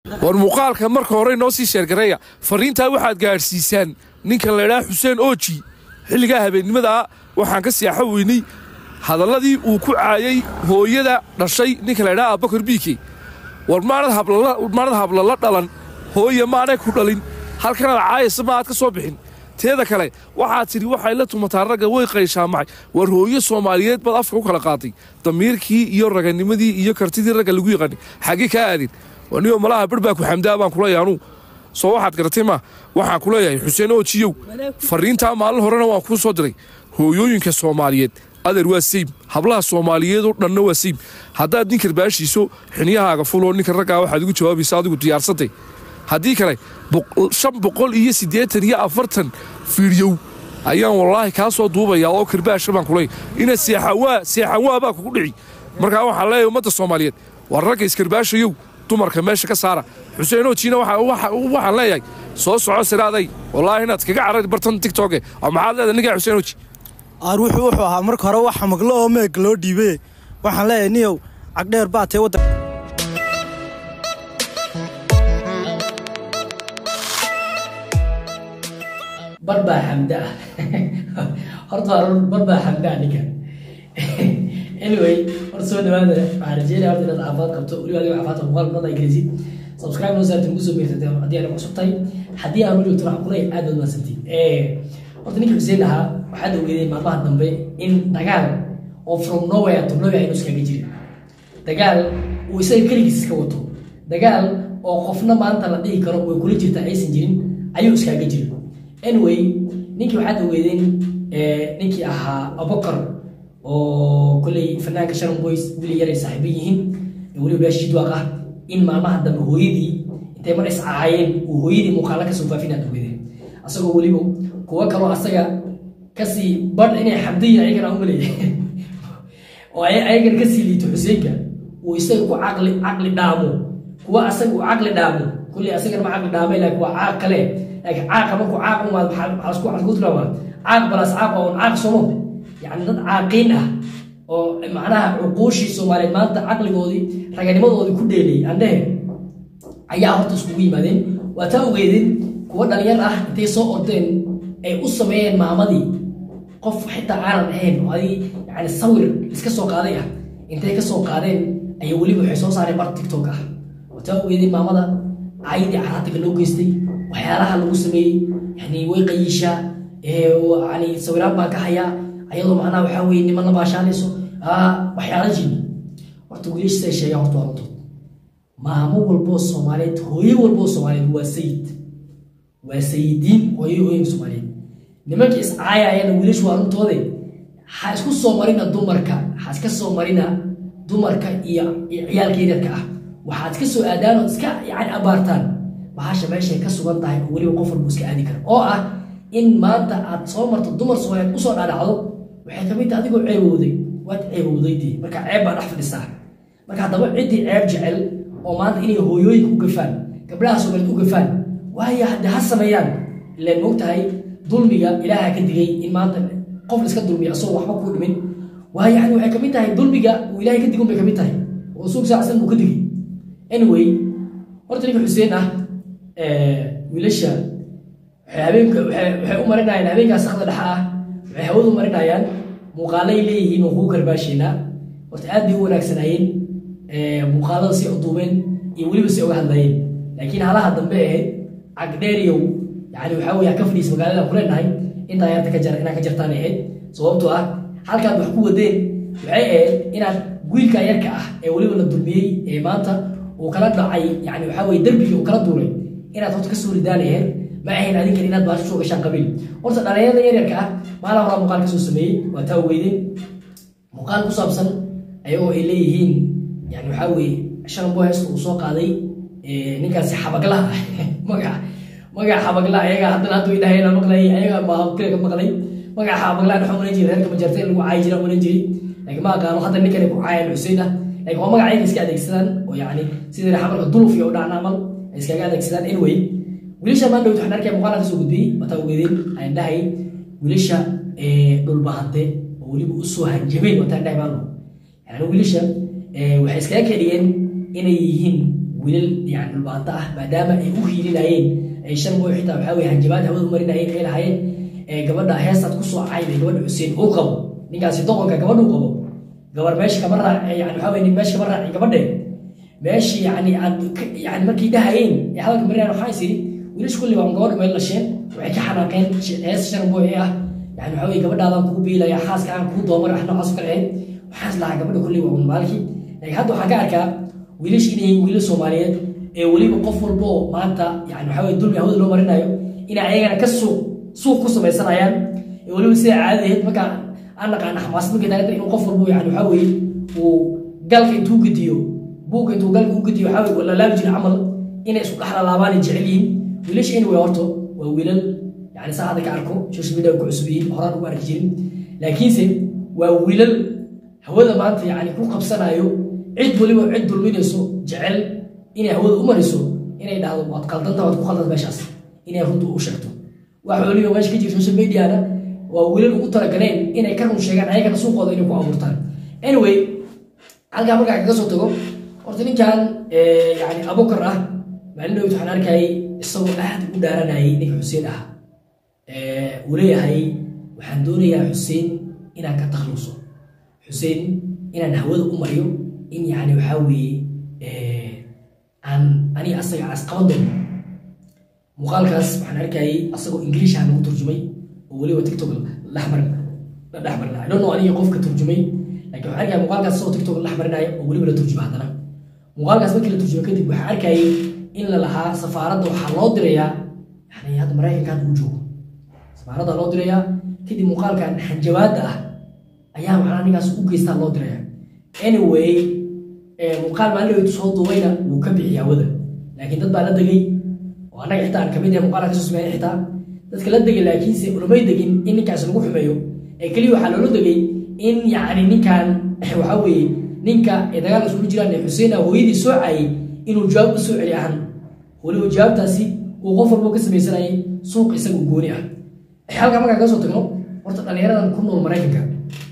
war muuqaalka marka hore noo sii sheergareeya fariintaa waxaad gaadhsiisaan ninkan laydhaa xuseen ooji xilligaa habeennimadaa waxaan ka seexo weynay hadalladii uu ku caayay hooyada dhashay ninka laydhaa abbakar biike war maanad hablala dhalan hooye maanay ku dhalin halkanaad caayaysa ma aad ka soo bixin teeda kale waxaad tidhi waxay la tumataa ragga way qayshaamacay war hooyo soomaaliyeed baad afka u kala qaatay damiirkii iyo raganimadii iyo kartidii ragga lagu yaqaanay xaggee kaa aadin waniyo malaha bar baa ku xamdaa baan kuleeyahay anuu soo waxaad garatay ma waxaan ku leeyahay xuseen oojiyow fariintaa maalin horena waan kuu soo diray hooyooyinka soomaaliyeed adeer waa sayb hablaha soomaaliyeed oo dhanna waa sayb haddaad nin karbaashiiso xiniyahaaga fuloo ninka raggaa waxaad ugu jawaabaysa adigu diyaarsantay haddii kale shan boqol iyo siddeetan iyo afartan fiidyow ayaan wallaahi kaa soo duubayaa oo karbaasha baan kuleey ina seexanwaa seexanwaa baa kugu dhici markaa waxaan leeyahay ummadda soomaaliyeed war ragga iskarbaashayow dumarka meesha ka saara xuseen oojiina waxaan leeyahay soo soco siraaday wallaahi inaad kaga carari bartan tigtoge oo maxaad leedahay ninkaa xuseen ooji aar wuxuu wuxuu ahaa marka hore waxa maglo oo meeg loo dhiibay waxaan leeyahay niyow cagdheer baa tee waddan barbaa xamda ah horta waa barbaa xamda ah ninkan anyway horta soo dhawaada waxaan rajeynaya horta inaad caafimaad qabto weliba adigo caafimaadka muuqaal badan ay gelisid subscribe noo saartin ugu soo beersatay haddii aad cusub tahay haddii aan u joogto waxaan kuley aad baad mahadsantiin horta ninka xuseen ahaa waxaad ogeedeen maalmaha dambe in dagaal oo from nowhere to nowhere inuu iskaga jirin dagaal uu isaga keligiis iska wato dagaal oo qofna maanta la dhihi karo way kula jirta aysan jirin ayuu iskaga jirin anyway ninkii waxaad ogeedeen ninkii ahaa abokar oo kolley fanaanka sharon boys wili yaray saaxiibo yihiin weliba beesha jidwaaq ah in maalmaha dambe hooyadii intay mar iscaayeen uu hooyadii muuqaala kasoo faafin aad ogeedeen asagoo weliba kuwo kaloo asaga kasii badh inay xabdayin ayagana umaleeya oo ayagan kasii liito xuseenka uu isaga ku caqli caqli dhaamo kuwa asaga uu caqli dhaamo kulley asagana ma caqli dhaamay laakiin waa caaq kale laakiin caaqa markuu caaq umaad maxaa isku tilmaamaa caaq balaas caaq waa un caaq somo yacni dad caaqiin ah oo macnaha cuquushii soomaaliyeed maanta caqligoodii raganimadoodii ku dheelay andhehe ayaa horta iskugu yimaadeen waa taa ogeedeen kuwa dhalinyar ah intay soo ordeen ay u sameeyeen maamadii qof xitaa aanan ahayn oo adig yani sawir iska soo qaaday ah intay ka soo qaadeen ayay weliba waxay soo saareen bar tiktok ah waa taa ogeedeen maamada caayadii caraatiga loo geystay waxyaalaha lagu sameeyey yani way qayiishaa yani sawiraan baan ka hayaa ayadoo macnaha waxaa weye niman la baashaalayso waxyaala jini horta wiilashasay sheegaan horta waa runtood maamo walboo soomaaliyeed hooyo walboo soomaaliyeed waa sayid waa sayidiin hooyo hooyinka soomaaliyeed nimanka iscaayayana wiilashu waa runtoode ha isku soo marina dumarka ha iska soo marina dumarka iyo ciyaalka yaryarka ah waxaad iska soo aadaan oo iska yani abaartaan bahasha meeshay ka sugan tahay oo weliba qof walbu iska aadi kara oo ah in maanta aad soo marto dumar soomaaliyeed usoo dhaadhacdo waxay kamid tahay adigoo ceebowday waad ceebowdaydii marka ceeb baa dhex fadhisaa marka haddaba ciddii ceeb jecel oo maanta inay hooyooyinka u gafaan gabdhaha soomaaliyeed u gafaan waayo hadde ha sameeyaan ileen moogtahay dulmiga ilaaha ka digay in maanta qof iska dulmiya asagoo waxba kuu dhimin waayo yani waxay kamid tahay dulmiga uu ilaahay ka digun bay kamid tahay oo suug saacsan buu ka digay anyway horta ninka xuseen ah wiilasha waxay habeenka waxay u marinayaan habeenkaas sakda dhexa ah waxay hawada u marinayaan muuqaalay leeyihiin oo kugu karbaasheynaa horta aad bay u wanaagsanaayeen muuqaalada si uduubeen iyo weliba si uga hadlayeen laakiin halaha dambe ahayd cagdheeriyow yani waxaa weye ka fadhiis magaalada ku leenahay intaa yarta ka jar inaan ka jartaan ahayd sababtoo ah halkaad wax ku wadeen waxay ahayd inaad wiilka yarka ah ee weliba la dulmiyey ee maanta uu kala dhacay yani waxaa weye derbigii uu kala duulay inaad horta kasoo ridaan ahayd ma ahayn adinkan inaad baasho soo gashaan qabiil horta dhalinyarada yaryarka ah maalin horaa muuqaal kasoo sameeyey waa taa weydeen muuqaal ku saabsan ayagoo ay leeyihiin yani waxaa weye shanbo heesta uu soo qaaday ninkaasi xabaglaha magaca magaca xabagla ayaga haddana hadda way dhahayna maqlay ayaga maakale ka maqlay magaca xabagla waxa maran jiray reerka majarta in lagu caayi jira maran jiray laakiin ma aqaano hadda ninkan ay ku caayaan xuseen ah laakiin waa magaca ayaga iska adeegsadaan oo yani sidii xabalka duluf iyo dhacna amal ay iskaga adeegsadaan anyway wiilasha maan dhowt waxaan arkaya muuqaal kasoo gudbiyey wataa ogeedeen aan dhahay wiilasha dhulbahante oo weliba usoo hanjabeen wataan dhahay maalo yani wiilasha waxay iskaga kedhiyeen inay yihiin wiilal yani dhulbaanta ah maadaama ay u hiilinayeen ay shan boo xitaa waxaa weye hanjabaad hawada u marinayeen ay lahaayeen ee gabadha heestaad kusoo cayday gabadha xuseen uu qabo ninkaasi doqonka gabadha uu qabo gabar meesha kama raac yani waxaa weye nin meesha kama raacin gabadhe meeshii yani aad ka- yani markay dhahayeen ee hadalka marinayan waxaa is yidhi wiilash kulli waa gabadha meel lasheen waxay ka xanaaqeen sh- hees shan boo ee ah yani waxaa weye gabadhaadaan kugu biilaya xaaska aan kugu doomar wax noocaas kale ahayd waxaas lahaa gabadha kulli waa unmaalkii laakiin hadda waxaan ka arkaa wiilash inay yihiin wiilal soomaaliyeed ee weliba qof walba oo maanta yani waxaa weye dulmi hawada loo marinayo inay ayagana ka suuq suuq ku samaysanayaan ee weliba sida caadadeed markaa aan naqaana xamaasad markay taaganta inuu qof walba yani waxaa weye uu galka intuu gediyo buugga intuu galka u gediyo waxaa weye wala laabi jira camal inay isku dhex lalaabaan ay jecel yihiin wiilasha anyway horto waa wiilal yani saa hadda ka arko social media ku cusub yihiin horaan ugu arki jirin laakiinse waa wiilal hawada maanta yani ku qabsanayo cid weliba cid dulminayso jecel inay hawada u mariso inay dhahdo waad qaldanta waad ku qaldanta meeshaas inay runta u sheegto wax weliba meesha ka jira social mediana waa wiilal ugu talagaleen inay ka run sheegaan ayagana suuqooda inay ku abuurtaan anyway halkaa markaa kaga soo tago horta ninkan eh, yani abukar ah maalin dhowt waxaan arkayay isagoo aad u dhaaranayay ninka xuseen ah Eh, uu leeyahay waxaan doonayaa xuseen inaan ka takluso xuseen inaan hawada u mariyo in yani waxaa weeye eh, aan aniga asaga aan isqaban doono muuqaalkaas waxaan arkayay asagoo ingiliisha lagu turjumay oo weliba tiktok laxmar la dhexmarina i don't know aniga qofka turjumay laakiin waxaan arkaya muuqaalkaas asagoo tiktok la dhexmarinaya oo weliba la turjuma haddana muuqaalkaas markii la turjumay kadib waxaan arkayay in la lahaa safaaradda waxaa loo dirayaa yani hadda maraykankan uu joogo safaaradda loo dirayaa kadib muuqaalkan xanjabaadda ah ayaa macnaa ninkaas u geystaa loo diraya anyway eh, muuqaal maalin dhaweytu soo duubayna wuu ka bixiyay hawada laakiin dad baa la degay oo annaga xitaa aan kamid yahay muuqaalka kasoo sameeyay xitaa dadka la degay laakiinse ulamay degin in ninkaas lagu xumeeyo ee keliya waxaa loola degay in yacni ninkan waxaa weeye ninka ee dagaal isku jiraan ee xuseen ah hooyadii soo caayay inuu jawaab u soo celi ahaan weliba jawaabtaasi uu qof walbo ka samaysanayay suuq isaga gooni ah halkaa markaa kaga soo tagno horta dhallinyaradan ku nool maraykanka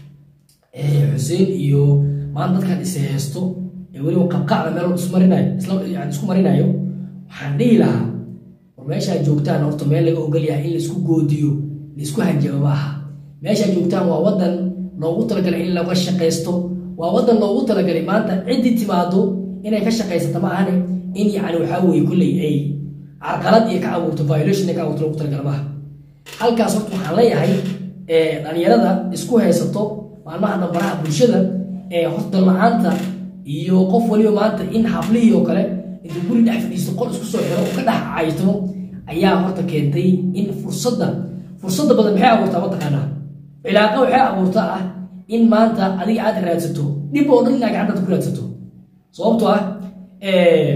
ee xuseen iyo maanta dadkan is haysto ee weliba qabqacda meel isku marinayo isla yani isku marinayo waxaan dhihi lahaa war meeshaad joogtaan horta meel laga ogol yahay in laisku goodiyo laisku hanjabo ma aha meeshaad joogtaan waa wadan loogu talagalay in laga shaqaysto waa wadan loogu talagalay maanta ciddii timaado inay ka shaqaysato ma ahane in yani waxaa weeye kolley ay carqalad iyo ka abuurto violation ay ka abuurto loogu talagala maaha halkaas horta waxaan leeyahay eh, dhalinyarada isku haysato maalmaha dambaraha bulshada ee horta la-aanta iyo qof waliba maanta in hablihii oo kale intuu guri dhex fadhiisto qol isku soo xiro oo ka dhex caytamo ayaa horta keentay in fursadda fursadda badan maxay abuurtaa mataqaanaa cilaaqa waxay abuurtaa ah in maanta adiga aad raadsato dhib oo dhan inaad gacantaad ku raadsato sababtoo ah eh,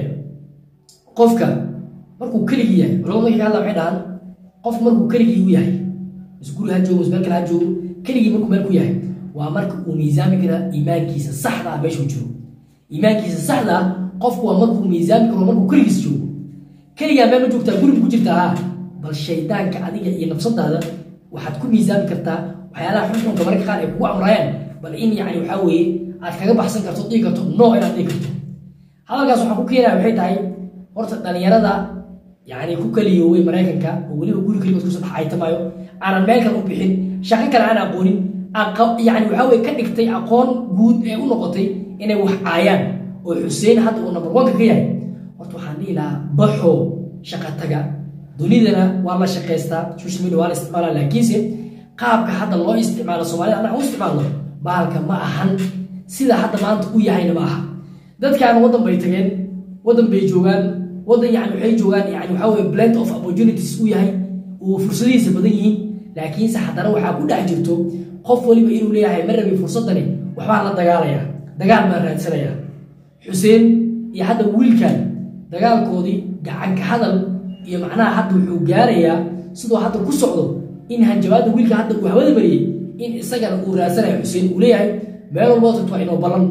qofka markuu keligii yahay culamada markay ka hadla waxay dhahaan qofku markuu keligii u yahay is guri ha joogo is meel kale ha joogo keligii markuu meel ku yahay waa marka uu miisaami kara iimaankiisa saxda ah meeshuu jiro iimaankiisa saxda ah qofku waa markuu miisaami karo markuu keligiis joogo keligaa meel ma joogtaa guri ma ku jirtaa ha bal shaydaanka adiga iyo nafsadaada waxaad ku miisaami kartaa waxyaalaha xunxunka mararka qaar ay kugu amrayaan bal in yani waxaa weeye aad kaga baxsan karto dhihi karto no inaad dhihi karto hadalkaas waxaan ku keenaya waxay tahay horta dhalinyarada yani ku kaliyooway maraykanka oo weliba guri keligood kusoo dhex aytamaayo aanan meel kale u bixin shaqo kale aan aqoonin aqa- yani waxaa weye ka dhigtay aqoon guud ee u noqotay inay wax caayaan oo xuseen hadda uu number one-ka ka yahay horta waxaan dhihi lahaa baxo shaqa taga dunidana waa la shaqaystaa social media waa la isticmaalaa laakiinse qaabka hadda loo isticmaalo soomaalida annaga u isticmaalno bahalka ma ahan sida hadda maanta u yahayna ma aha dadkan waddan bay tageen waddan bay joogaan waddan yani waxay joogaan yani waxaa weye blend of opportunities u yahay uu fursadihiisa badan yihiin laakiinse haddana waxaa ku dhex jirto qof waliba inuu leeyahay ma rabi fursadani waxbaan la dagaalaya dagaal baan raadsanaya xuseen iyo hadda wiilkan dagaalkoodii gacanka hadal iyo macnaha hadda wuxuu gaarayaa siduu hadda ku socdo in hanjabaadda wiilka hadda uu hawada mariyey in isagana uu raadsanayo xuseen uu leeyahay meel walba tagto waa inoo ballan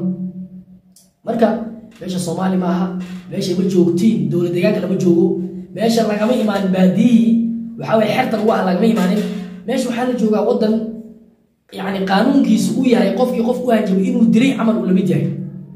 marka meesha soomaali maaha meesha ma joogtiin dowlad deegaanka lama joogo meesha lagama imaanin baadiyihii waxaa weye xerta lagu ah lagama imaanin meesha waxaa la joogaa waddan yani qaanuunkiisu u yahay qofkii qof u hanjabay inuu dilay camal uu lamid yahay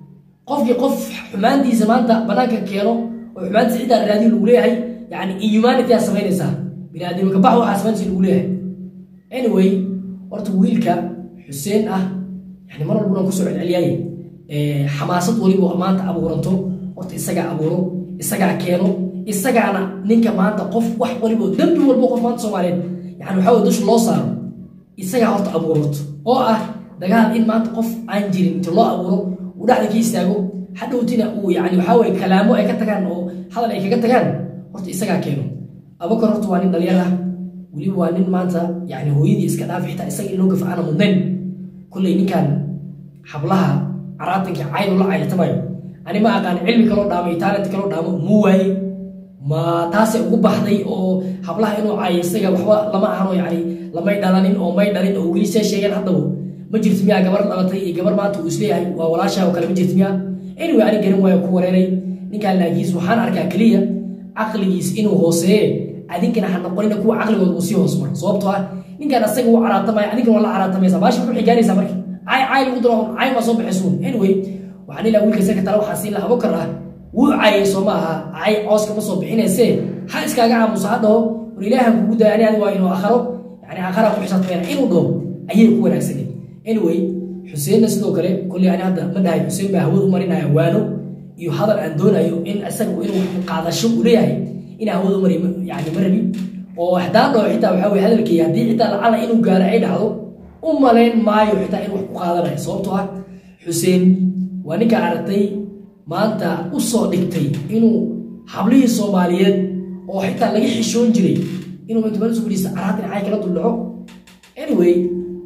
qofkii qof xumaantiisa maanta banaanka keeno oo xumaantiisa ciddaa raadiyo lagu leeyahay yani inhumanity aa samaynaysaa biniaadamka bax waxaa samaynaysa lagu leeyahay anyway horta wiilka xuseen ah yani mar walbuna kusoo celceliyaaye xamaasad waliba maanta abuuranto horta isagaa abuuro isagaa keeno isagaana ninka maanta qof wax waliba dembi walbo qof maanta soomaaliyeed yani waxaa weye dusha loo saaro isagaa horta abuurato oo ah dagaal in maanta qof aan jirin inta loo abuuro uu dhexda ka istaago hadhowtina uu yani waxaa weye kalaamo ay ka tagaan oo hadal ay kaga tagaan horta isagaa keeno abakar horta waa nin dhalinyar ah weliba waa nin maanta yani hooyadii iska dhaaf xitaa isaga in loo gafa aana mudnayn kolley ninkan hablaha caraatanka caynu la cayrtamayo ani ma aqaan cilmi kaloo dhaamo iyo taalent kaloo dhaamo muu waaye ma taasay ugu baxday oo hablaha inuu caayo isaga waxba lama ahano yani lamay dhalanin oo may dhalin oo weli see sheegeen haddaba ma jirto miyaa gabar dhalatay iyo gabar maanta uu isleeyahay waa walaashaa oo kale ma jirto miyaa anyway ani garan waayo ku wareeray ninkaan laakiis waxaan arkaa keliya caqligiis inuu hooseeye adinkana ha noqonina kuwa caqligooda uu sii hoos maro sababtoo ah ninkaan asaga uu caraatamaya adinkana waa la caraatamaysa baashi muxuu xigaanaysaa marka cay cay lagu daro cay ma soo baxaysuun anyway waxaan ilaa wiilka isaga tala waxaa siin laha abokar ah wuu cayay soo ma aha cay cooska ma soo bixinayse ha iskaaga aamusa ha dhaho war ilaahan kugu daya ani adi waa inuu akharo yani akhara ku xisaabtamayna inuu dhaho ayay ku wanaagsaneed anyway xuseenna sidoo kale kolley ani hadda ma dhahay xuseen baa hawada u marinaya waano iyo hadal aan doonayo in isaga inuu qaadasho uu leeyahay inaa hawada mari yani ma rabi oo haddaan dhaho xitaa waxaa weye hadalkii haddii xitaa lacala inuu gaaro ay dhacdo u malayn maayo xitaa inuu wax ku qaadanayo sababtoo ah xuseen waa ninka aragtay maanta u soo dhigtay inuu hablihii soomaaliyeed oo xitaa laga xishoon jiray inuu intubasu fadhiista caraatin cay kala duldhaco anyway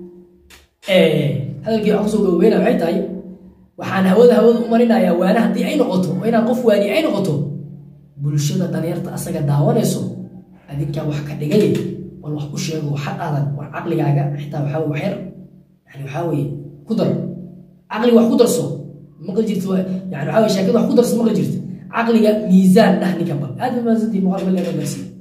hadalkii waxaan kusoo gabageyna waxay tahay waxaan hawada hawada u marinayaa waana haddii ay noqoto oo inaan qof waani ay noqoto bulshada dhalinyarta asaga daawanayso adinkaa wax ka dhigay bal wax u sheego waxa aadan war caqligaaga xitaa waxaa wax yar yani waxaa weye ku dar caqliga wax ku darso maqli jirta yani waxaa weye sheekada wax ku darso maqli jirta caqliga miisaan dhah ninkanba aad ba maasantii muuqaalka leena gaarsiiya